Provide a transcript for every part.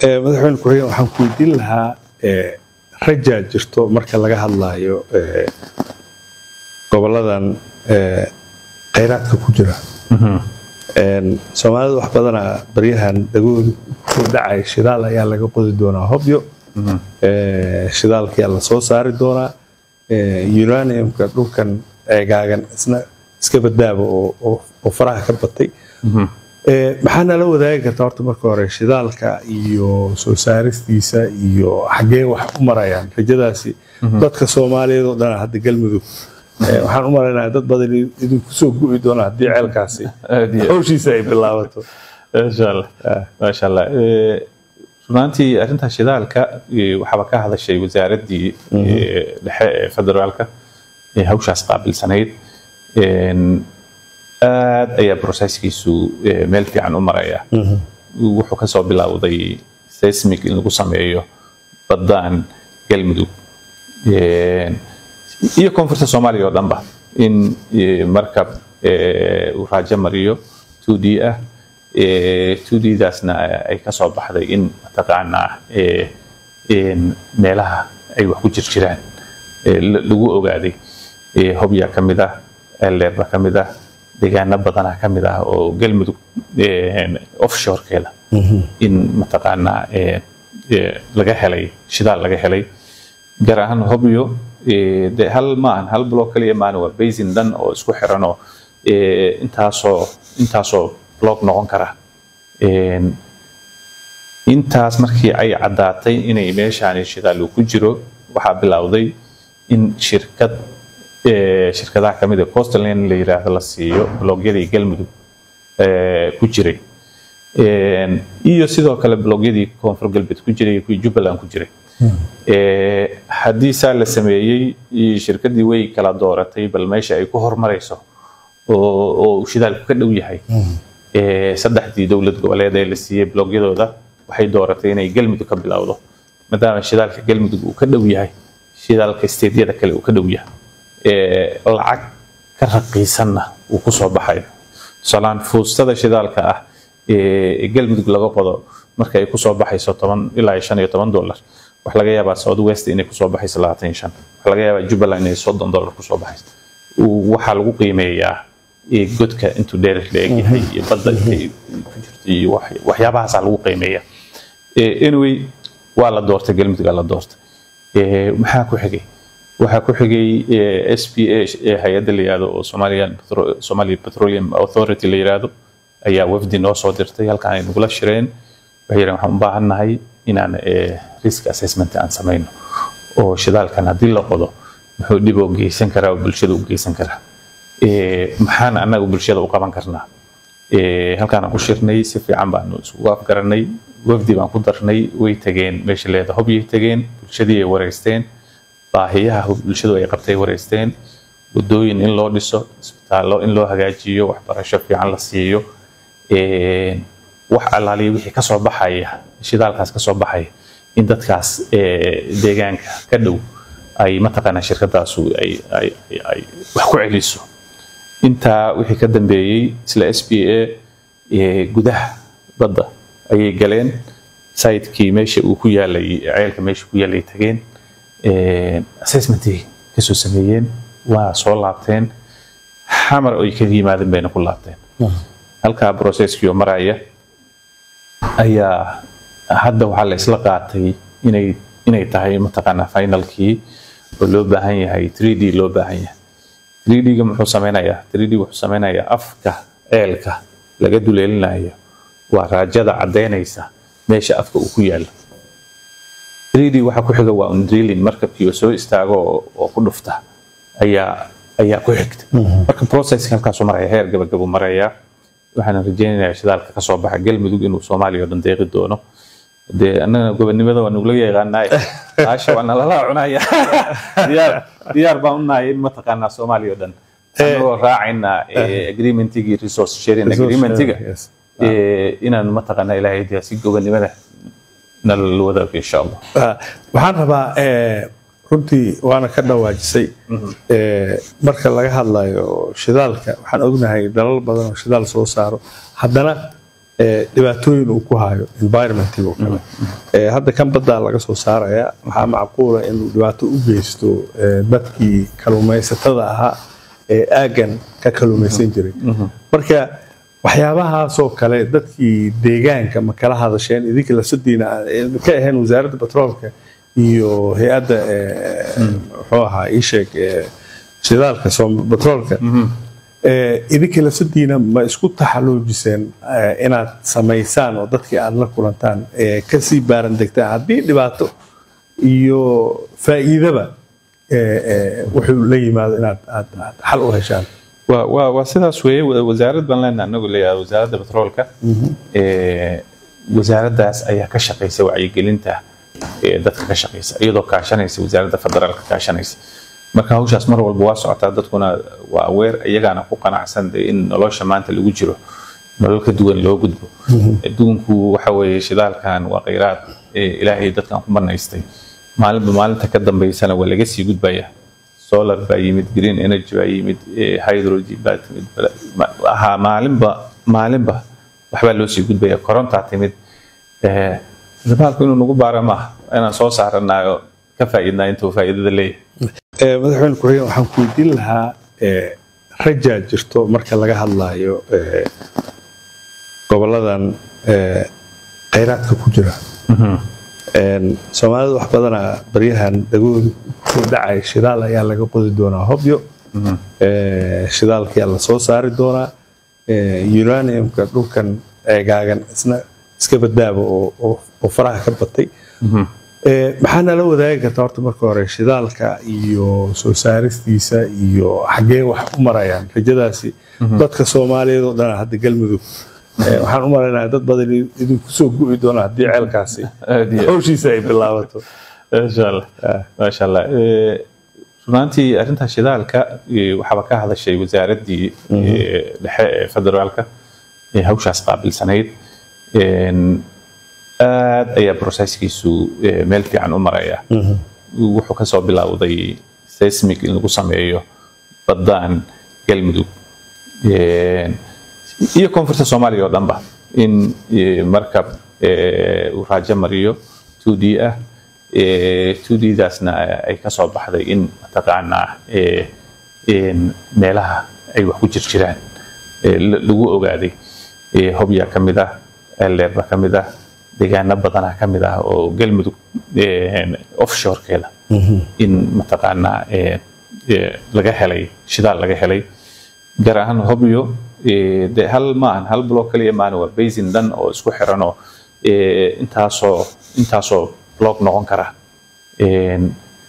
Eh, madaxweyne ku-xigeen waxaan ku weydiin lahaa eh, rajaa jirto marka laga hadlayo eh, goboladan eh, kheyraadka ku jira Een, soomaalida wax badana baryahan dhagooda ku dhacay shidaal ayaa laga qodi doonaa hobyo Eh, shidaalkiyaa lasoo saari doonaa Eh, uraniumka dhulkan eegaagan isna iska badaaba oo oo- oo faraha ka batay Eh, maxaa nala wadaagi kartaa horta marka hore shidaalka iyo soo saaristiisa iyo xaggee wax u marayaan rajadaasi dadka soomaaliyeed oo dhan hadda galmudug eh, waxaan u maraynaa dad badan idinku soo gu'i doona haddii ceelkaasi Aad iyo- hawshiisa ay bilaabato maasha allah maasha allah Eh, runaantii arrinta shidaalka eh, waxaaba ka hadashay wasaaraddii eh, dhexe ee federaalka ee hawshaas qaabilsanayd Een, aad ayaa processkiisu eh, meel fiican u maraya wuxuu kasoo bilowday seismic in lagu sameeyo baddaan galmudug Een, iyo koonfurta soomaaliya oo dhanba in eh, markab eh, uu raajo mariyo 2d ah eh, 2d-daasna ay kasoo baxday in mataqaanaa eh, een, meelaha ay wax ku jirjiraan eh, la- lagu ogaaday Eh, hobyaa ka mid ah elleerba ka mid ah deegaano badanaa ka mid ah oo galmudug eh, offshorekeeda in mataqaanaa eh, eh, laga helay shidaal laga helay gaar ahaan hobyo eh, de hal maahan hal block kaliya maahan waa basin dhan oo isku xiranoo eh, intaasoo intaasoo block noqon kara Een, intaas markii ay caddaatay inay meeshaani shidaal uu ku jiro waxaa bilowday in shirkad eh, shirkadaha kamid a coastland la yiraahdo la siiyo blogyadii galmudug eh, ku jiray Een, iyo sidoo kale blogyadii koonfur galbeed ku jiray iyo kuwii jubbaland ku jiray Eh, haddii saa la sameeyey iyo shirkaddii way kala dooratay bal meesha ay ku hormarayso oo oo uu shidaalku ka dhow yahay Eh, saddexdii dowlad goboleed ee la siiyey blogyadooda waxay dooratay inay galmudug ka bilowdo maadaama shidaalka galmudug uu ka dhow yahay shidaalka steedyada kale uu ka dhow yahay Eh, lacag ka raqiisanna uu ku soo baxayo tusaalahaan fuustada shidaalka ah ee galmudug laga qodo marka ay kusoo baxayso toban ilaa iyo shan iyo toban dollar waxaa laga yaabaa south west inay kusoo baxayso labaatan iyo shan waxaa laga yaabaa jubbaland inay soddon dollar kusoo baxayso Uu- waxaa lagu qiimeeyaa ee godka intuu dherer la egyahay iyo badda intay ku jirto iyo wax- waxyaabahaasaa lagu qiimeeyaa Eh, anyway waa la doortay galmudug la doortay Eh, maxaa ku xigay waxaa ku xigay eh, SPA ee hay-adda la yihahdo oo Somalian Petro- Somali Petroleum Authority la yihahdo ayaa wafdi noo soo dirtay halkaan ay nagula shireen waxay yidhahen waxaan u baahannahay inaan eh, risk assessment aan samayno oo shidaalkan haddii la qodo muxuu dhib oo geysan karaa oo bulshada u geysan karaa Eh, maxaan annaga bulshada u qaban karnaa Eh, halkaan aan ku shirnay si fiican baanu isugu afgaranay wafdi baan ku darnay way tageen meesha leeda hobyay tageen bulshadii ay wareysteen baahiyaha bulshadu ay qabtay wareysteen wadooyin in loo dhiso isbitaallo in loo hagaajiyo waxbarasho fiican la siiyo Een, wax allaaliya wixii kasoo baxaya shidaalkaas kasoo baxaya in dadkaas eh, deegaanka ka dhow ay mataqaanaa shirkadaasu ay ay ay- ay wax ku celiso intaa wixii ka dambeeyey isla s b a ee gudaha badda ayay galeen sayidkii meesha uu ku yaalay ceelka meesha ku yaalay tageen assessmentii kasoo sameeyeen waa soo laabteen xamar ay kaga yimaadeen bayna ku laabteen halkaa processkii oo maraya ayaa hadda waxaa la isla qaatay inay inay tahay mataqaanaa finalkii oo loo baahan yahay 3d loo baahan yahay 3d-ga muxuu sameynayaa 3d wuxuu sameynayaa afka ceelka laga duleelinayo waa raajada caddeynaysa meesha afka uu ku yaalo 3d waxa ku xiga waa un drilling markabkii oo soo istaago oo- oo ku dhufta ayaa ayaa ku xigta marka processka halkaasuu maraya heer gabagabuu marayaa waxaan rajeynayaa shidaalka kasoo baxa galmudug inuu soomaaliya oo dhan deeqi doono dee annaga gobonimada waa nugula yaqaanaay baasha waa nalala cunaya diyaar diyaar baan u nahay in mataqaanaa soomaaliya oo dhan anagoo raacayna agreementigii resource sharing Resource agreementiga sharing, yes. eh, inaan mataqaanaa ilaahay dee si gobonimada nala wadaago insha allah Ah, waxaan rabaa eh, runtii waana ka dhawaajisay eh, marka laga hadlayo shidaalka waxaan ognahay dalal badan oo shidaal soo saaro haddana ee, dhibaatooyin uu ku hayo environmentiga oo kale Ee, hadda kan baddaa laga soo saaraya waxaa macquula inuu dhibaato u geysto ee, dadkii kalluumaysatada ahaa ee aaggan ka kalluumaysan jiray marka waxyaabahaasoo kale dadkii deegaanka ma kala hadasheen idinka lasadiina aan ka ahayn wasaaradda batroolka iyo hay-adda ee, muxuu ahaa ii sheeg ee, shidaalka Soom- batroolka ee, idinka lasadiina ma isku taxaluujiseen ee, inaad samaysaan oo dadkii aad la kulantaan ee, kasii baaran degtaan haddii dhibaato iyo faa'iidaba ee, ee, wuxuu la yimaado inaad aad aad xal u heshaan waa waa waa sidaas weeye wa- wasaarad baan leenahay anagu leeyahay wasaaradda batroolka ee wasaaraddaas ayaa ka shaqaysa wacyigelinta ee dadka ka shaqaysa iyadoo kaashanaysa wasaaradda federaalka kaashanaysa marka hawshaas mar walba waa socotaa dadkuna waa aweer iyagaana ku qanacsan dee in nolosha maanta lagu jiro nolol ka duwan loo gudbo adduunku waxa weeye shidaalkan waa kheyraad ee ilaahay dadkan ku banaystay maalinba maalinta ka dambeysana waa laga sii gudbaya solar baa yimid green energy baa yimid eh, hydrogen baa timid bala- ma- ahaa maalinba maalinba waxbaa loo sii gudbaya korontaa timid Eh, dabaalku inuu nagu baara maaha inaan soo saaranayo ka faa'iidnaa intuu faa'iidada leeyahay Ee, madaxweyne ku-xigeen waxaan ku weydiin lahaa ee, rajaa jirto marka laga hadlayo ee, goboladan ee, kheyraadka ku jira Een, soomaalida wax badanaa baryahan dhagooda ku dhacay shidaal ayaa laga qodi doonaa hobyo Ee, shidaalkiyaa la soo saari doonaa Ee, uraniumka dhulkan eegaagan isna iska badaaba oo- oo oo faraha ka batay Ee, maxaa nala wadaagi kartaa horta marka hore shidaalka iyo soo saaristiisa iyo xaggee wax u marayaan rajadaasi dadka soomaaliyeed oo dhan hadda galmudug ee, waxaan u malaynayaa dad badan idinku soo gu'i doona haddii ceelkaasi Aad iyo- hawshiisa ay bilaabato maasha allah maasha allah Eh, runaantii arrinta shidaalka eh, waxaaba ka hadashay wasaaraddii eh, dhexe ee federaalka ee hawshaas qaabilsanayd En, aad ayaa processkiisu eh, meel fiican u maraya wuxuu kasoo bilowday seismic in lagu sameeyo baddaan galmudug En, iyo koonfurta soomaaliya oo dhanba in eh, markab eh, uu raajo mariyo 2d ah eh, 2d-daasna ay ka soo baxday in mataqaanaa eh, in meelaha ay wax ku jirjiraan eh, la- lagu ogaaday Eh, hobyaa ka mid ah eldeer baa ka mid ah deegaano badanaa ka mid ah oo galmudug eh, offshorekeeda in mataqaanaa eh, eh, laga helay shidaal laga helay gaar ahaan hobyo eh, de hal maahan hal block kaliya maahan waa basin dhan oo isku xiran oo eh, intaasoo intaasoo block noqon kara En,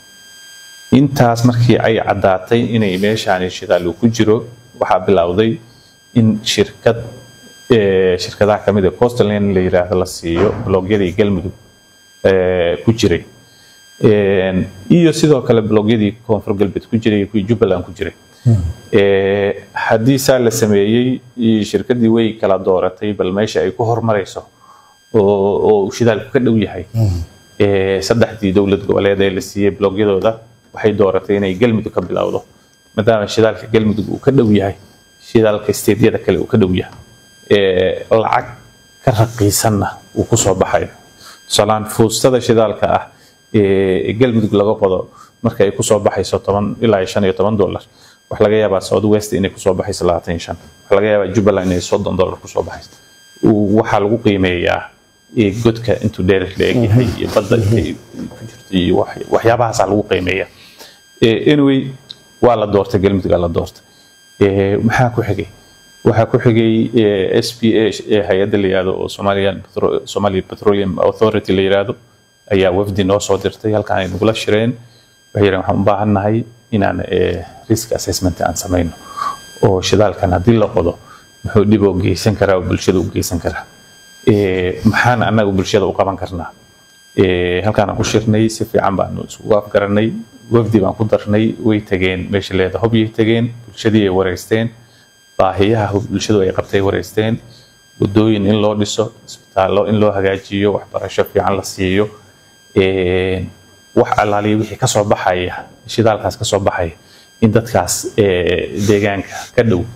intaas markii ay caddaatay inay meeshaani shidaal uu ku jiro waxaa bilowday in shirkad eh, shirkadaha kamid a coastland la yiraahdo la siiyo blogyadii galmudug eh, ku jiray En, iyo sidoo kale blogyadii koonfur galbeed ku jiray iyo kuwii jubbaland ku jiray Eh, haddii saa la sameeyey iyo shirkaddii way kala dooratay bal meesha ay ku hormarayso oo oo uu shidaalku ka dhow yahay Eh, saddexdii dowlad goboleed ee la siiyey blogyadooda waxay dooratay inay galmudug ka bilowdo maadaama shidaalka galmudug uu ka dhow yahay shidaalka steedyada kale uu ka dhow yahay Eh, lacag ka raqiisanna uu ku soo baxayo tusaalahaan fuustada shidaalka ah ee galmudug laga qodo marka ay kusoo baxayso toban ilaa shan iyo toban dollar waxaa laga yaabaa south west inay kusoo baxayso labaatan iyo shan waxaa laga yaabaa jubbaland inay soddon dollar kusoo baxayso Uu- waxaa lagu qiimeeyaa ee godka intuu dherer la egyahay iyo badda intay ku jirto iyo wax- waxyaabahaasaa lagu qiimeeya Eh, anyway waa la doortay galmudug aa la doortay Eh, maxaa ku xigay waxaa ku xigay eh, SPA eh, hay-adda la yihahdo oo Somalian Petro- Somali Petroleum Authority la yihahdo ayaa wafdi noo soo dirtay halkan ay nagula shireen waxay yidhahen waxaan u baahannahay inaan eh, risk assessment aan samayno oo shidaalkan haddii la qodo muxuu dhib oo geysan karaa oo bulshada u geysan karaa Eh, maxaan annaga bulshada u qaban karnaa Eh, halkaan aan ku shirnay si fiican baanu isugu afgaranay wafdi baan ku darnay way tageen meesha leeda hobyay tageen bulshadii ay wareysteen baahiyaha bulshadu ay qabtay wareysteen wadooyin in loo dhiso isbitaallo in loo hagaajiyo waxbarasho fiican la siiyo Eh, wax allaaliya wixii ka soo baxaya shidaalkaas ka soo baxaya in dadkaas eh, deegaanka ka dhow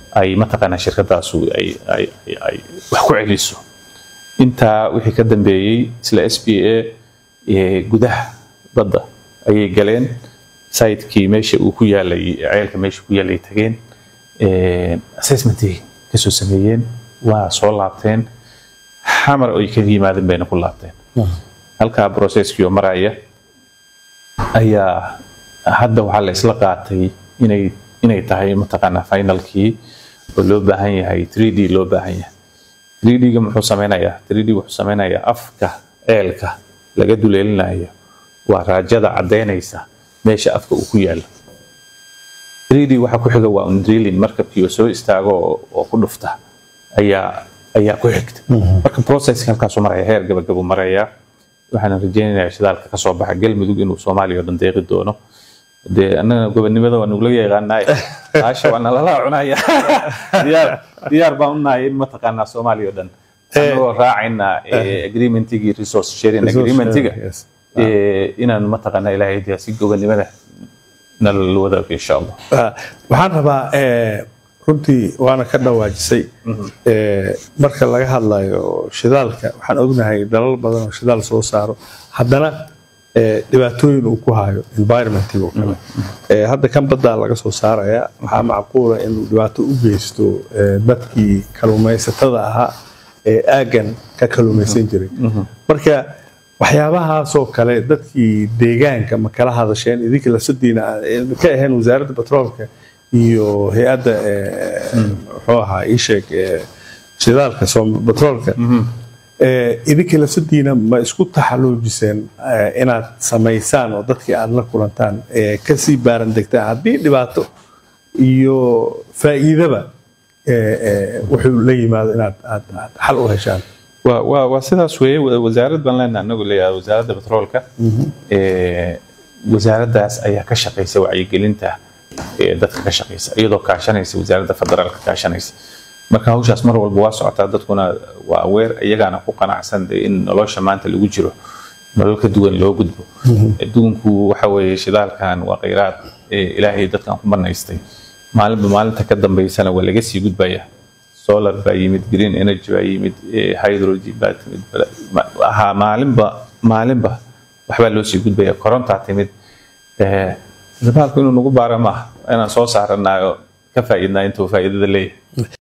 ay mataqaanaa shirkadaasu ay ay ay ay wax ku celiso intaa wixii ka dambeeyey isla s b a gudaha badda ayay galeen saytkii meesha uu ku yaalay ceelka meesha ku yaalay tageen assessmentii kasoo sameeyeen waa soo laabteen xamar ay ka yimaadeen bayna ku laabteen halkaa processkii oo maraya ayaa hadda waxaa la isla qaatay inay inay tahay mataqaanaa finalkii oo loo baahan yahay 3d loo baahan yahay 3d-ga muxuu sameynayaa 3d wuxuu sameynayaa afka ceelka laga duleelinayo waa raajada caddeynaysa meesha afka uu ku yaalo 3d waxa ku xiga waa undrilin markabkii oo soo istaago oo ku dhufta ayaa ayaa ku xigta marka processka halkaasuu maraya heer gabagabo maraya waxaan rajeynayaa shidaalka ka soo baxa galmudug inuu soomaaliya oo dhan deeqi doono dee annaga gobonimada waa nugula yaqaanaay baasha waa nalala cunaya diyaar diyaar baan unahay in mataqaanaa soomaaliya oo dhan anagoo raacayna agreementigii resource sharing agreementiga inaan mataqaanaa ilaahay dee si gobonimada nala wadaago insha allah waxaan rabaa runtii waana ka dhawaajisay marka laga hadlayo shidaalka waxaan ognahay dalal badan oo shidaal soo saaro haddana dhibaatooyin uu ku hayo environmentiga oo kale hadda kan baddaa laga soo saaraya waxaa macquula inuu dhibaato u geysto dadkii kaluumaysatada ahaa ee aaggan ka kaluumaysan jiray marka waxyaabahaasoo kale dadkii deegaanka ma kala hadasheen idinkii lasadiina ka ahayn wasaaradda batroolka iyo hay-adda muxuu ahaa ii sheeg shidaalka batroolka idinkii lafsadiina ma isku taxaluujiseen inaad samaysaan oo dadkii aad la kulantaan kasii baaran degtaan haddii dhibaato iyo faa'iidaba wuxuu la yimaado inaad aad aad xal u heshaan waa waa sidaas weeye wasaarad baan leenahay anagu leeyahay wasaaradda batroolka wasaaraddaas ayaa ka shaqaysa wacyigelinta dadka ka shaqaysa iyadoo kaashanaysa wasaaradda federaalka kaashanaysa marka hawshaas mar walba waa socotaa dadkuna waa aweer iyagaana ku qanacsan in nolosha maanta lagu jiro nolol ka duwan loo gudbo adduunku waxa weeye shidaalkan waa khayraad ilaahay dadkan ku banaystay maalinba maalinta ka dambaysana waa laga sii gudbaya solar baa yimid green energy baa yimid hydrogen baa timid ahaa maalinba maalinba waxbaa loo sii gudbaya korontaa timid shidaalku inuu nagu baara maaha inaan soo saaranayo ka faa'iidnaa intuu faa'iidada leeyahay